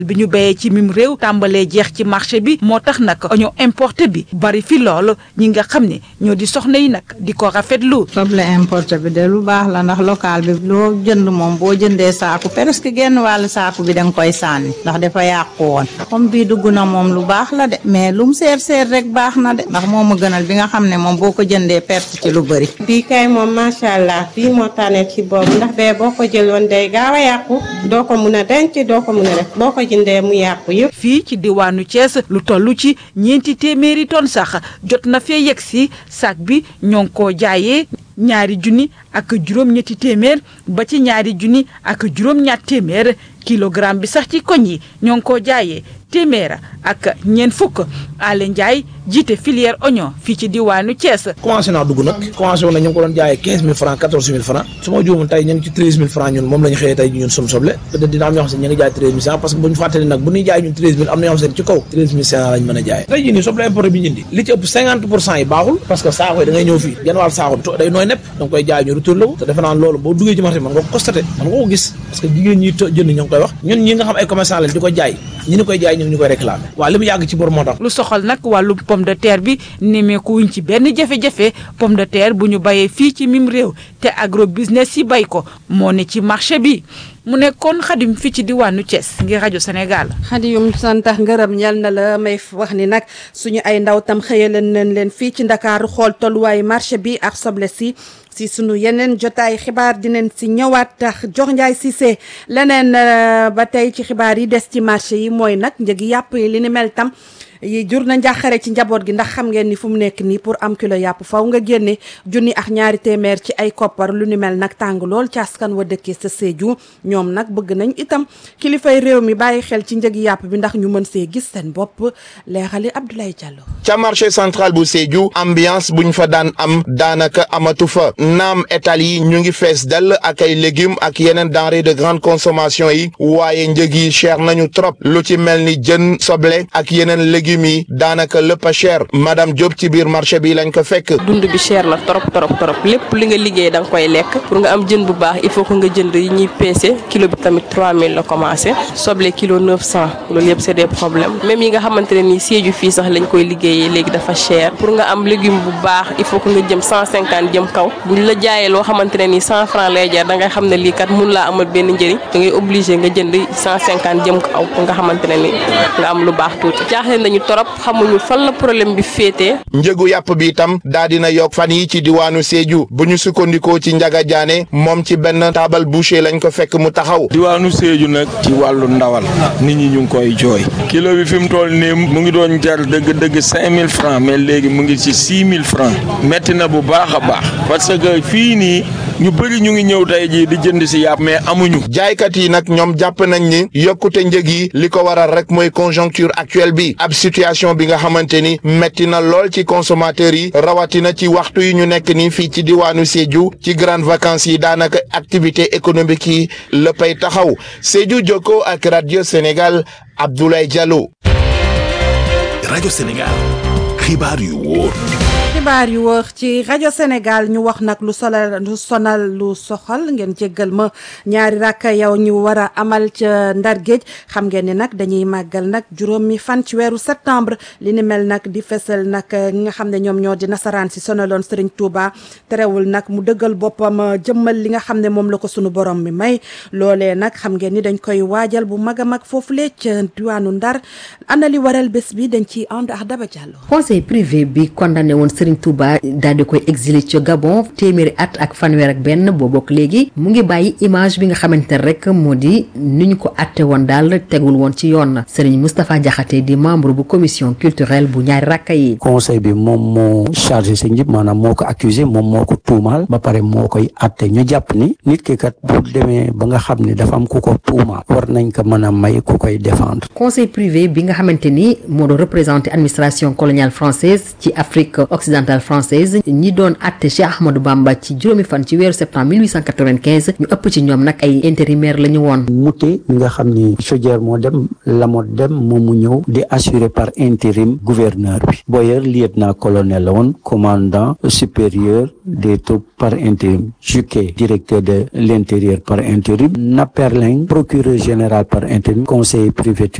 bi ñu béyee ci mim réew tàmbalee jeex ci marché bi moo tax nag oignon importé bi bari fi lool ñi nga xam ne ñoo di soxna yi nag di ko rafetlu. soble importé bi de lu baax la ndax local bi loo jënd moom boo jëndee saaku presque genn wàllu saaku bi da nga koy sànni ndax dafa yàqu woon comme bii dugg na moom lu baax la de mais lum seer seer rek baax na de ndax moo ma gënal bi nga xam ne moom boo ko jëndee perte ci lu bëri. bii kay moom macha allah bii moo tànnee ci boobu ndax bee boo ko jëloon day gaaw a yàqu doo ko mun a denc doo ko mun a def boo ko jëndee mu yàqu yëpp. fii ci diwaanu Thiès lu toll ci ñeenti téeméeri tonnes sax jot na fee yegg si sac bi ñoo ngi koo jaayee ñaari junni ak juróom-ñetti téeméer ba ci ñaari junni ak juróom-ñaat téeméer kilogramme bi sax ci koñ yi ñoo ngi koo jaayee téeméer ak ñeent fukk Alé Ndiaye jiite filière oignon fii ci diwaanu Thiès. commencé naa dugg nag commencé woon na ñu ngi ko doon jaayee quinze mille francs quatorze mille francs su ma juumul tey ñu ngi ci treize mille francs ñun moom la ñu xëyee tey ñun sunu soble peut-être dina am ñoo xam ne ñu ngi jaay treize mille cinq parce que bu ñu fàttali nag bu ñuy jaay ñun treize mille am na ñoo xam ne ci kaw treize mille cinq lañ mën a jaayee tey jii nii soble importé bi ñu indi li ci ëpp cinquante pour cent yi baaxul parce que saako yi da ngay ñëw fii genn wàll saako bi day nooy nepp da nga koy jaay ñu retour la te defe naa loolu boo duggee ci marché bi mën nga ko constaté mën nga ko gis parce que jigéen ñi jënd ñoo ngi koy wax ñun ñi nga xam ay commerçant lañ di ko jaay ñi ni koy jaay ñu ngi ñu koy réclamer waaw li mu yàgg ci bor moo tax lu soxal nag wàllu pomme de terre bi nemeeku wuñ ci benn jafe-jafe pomme de terre bu ñu bayee fii ci mim réew te agro business yi bay ko moo ne ci marché bi mu nekkoon xadim fii ci diwaanu Thiès ngir rajo Sénégal. xadiyum santax ngërëm ñal na la may wax ni nag suñu ay ndaw tam xëyaleen nañ leen fii ci ndakaaru xool tolluwaayu marché bi ak soble si si sunu yeneen jotaay xibaar dinañ si ñëwaat tax jox njaay Cissé leneen ba tey ci xibaar yi des ci marché yi mooy nag njëgi yàpp yi li ni mel tam yi jur na njàqare ci njaboot gi ndax xam ngeen ni fu mu nekk nii pour am kilo yàpp faw nga génne junni ak ñaari téeméer ci ay koppar lu ni mel nag tàng lool ci askan wa dëkkee sa Sédhiou ñoom nag bëgg nañ itam kilifay réew mi bàyyi xel ci njëgi yàpp bi ndax ñu mën see gis seen bopp leexali Abdoulaye Diallo. ca marché central bu Sédhiou ambiance buñ fa daan am daanaka amatu fa naam étal yi ñu ngi fees dell ak ay légumes ak yeneen denrées de grande consommation yi waaye njëg yi cher nañu trop lu ci mel ni jën soble ak yeneen légumes mi daanaka lépp a cher madame Diop ci biir marché bi lañ ko fekk. dund bi cher na trop trop trop lépp li nga liggéey da nga koy lekk pour nga am jën bu baax il faut que nga jënd yi ñuy peese kilo bi tamit 3000 la commencé soble kilo 900 loolu yëpp c'est des problèmes même yi nga xamante ne nii Sédhiou fii sax lañ koy liggéeyee léegi dafa cher pour nga am légume bu baax il faut que nga jëm 150 jëm kaw buñ la jaayee loo xamante ne nii 100 francs lay jar da ngay xam ne lii kat mun laa amal benn njëriñ da ngay obligé nga jënd 150 jëm kaw pour nga xamante ne ni nga am lu baax tuuti jaaxle nañu torop xamuñu fan la problème bi féetee. njëgu yàpp bi itam daa dina yokk fan yi ci diwaanu Sédhiou bu ñu sukkandikoo ci Njaga Jaane moom ci benn taabal boucher lañ ko fekk mu taxaw. diwaanu Sédhiou nag ci wàllu ndawal nit ñi ñu ngi koy jooy kilo bi fi mu toll nii mu ngi doon jar dëgg dëgg cinq mille francs mais léegi mu ngi ci six mille francs metti na bu baax a baax parce que fii nii ñu bëri ñu ngi ñëw tey jii di jënd si yàpp mais amuñu. jaaykat yi nag ñoom jàpp nañ ni yokkute njëg yi li ko waral rek mooy conjoncture actuelle bi ab situation bi nga xamante ni metti na lool ci consommateurs yi rawatina ci waxtu yi ñu nekk nii fii ci diwaanu Sédhiou ci grandes vacances yi daanaka activité économique yi léppay taxaw Sédhiou Jokko ak radio Sénégal Abdoulaye Diallo. rajo Sénégal xibaar yu wóor. xibaar yu wër ci rajo Sénégal ñu wax nag lu solal lu sonal lu soxal ngeen jéggal ma ñaari rakka yow ñu war a amal ca Ndar Géej xam ngeen ni nag dañuy màggal nag juróomi fan ci weeru septembre li ni mel nag di fesal nag ñi nga xam ne ñoom ñoo di nasaraan si sonaloon Serigne Touba terewul nag mu dëggal boppam jëmmal li nga xam ne moom la ko sunu borom mi may loolee nag xam ngeen ni dañ koy waajal bu mag a mag foofu lee ca diwaanu Ndar ana li waral bés bi dañ ciy ànd ak Daba Diallo. conseil privé bi condamné woon Serigne Touba daal di koy exilé ci Gabon téeméeri at ak fanweer ak benn boo bokk léegi mu ngi bàyyi image bi nga xamante ne rek moo di ni ñu ko atte woon daal tegul woon ci yoon Serigne Moustapha Diakhaté di membre bu commission culturelle bu ñaari rakka yi. conseil bi moom moo chargé sa njib maanaam moo ko accusé moom moo ko tuumaal ba pare moo koy atte ñu jàpp ni nit ki kat bu demee ba nga xam ne dafa am ku ko tuumaal war nañ ko mën a may ku koy défendre. conseil privé bi nga xamante ni moo doon représenté administration coloniale française ci Afrique occidentale française ñi doon atte Cheikh Ahmadou Bamba ci juróomi fan ci weeru septembre 1895 ñu ëpp ci ñoom nag ay intérimaire la ñu woon. Mouté mi nga xam ni Chaudière moo dem Lamotte dem moom mu ñëw di assuré par intérim gouverneur bi Boyer lieutenant colonel la woon commandant supérieur des troupes par intérim Juquet directeur de l'intérieur par intérim Naperling procureur général par intérim conseiller privé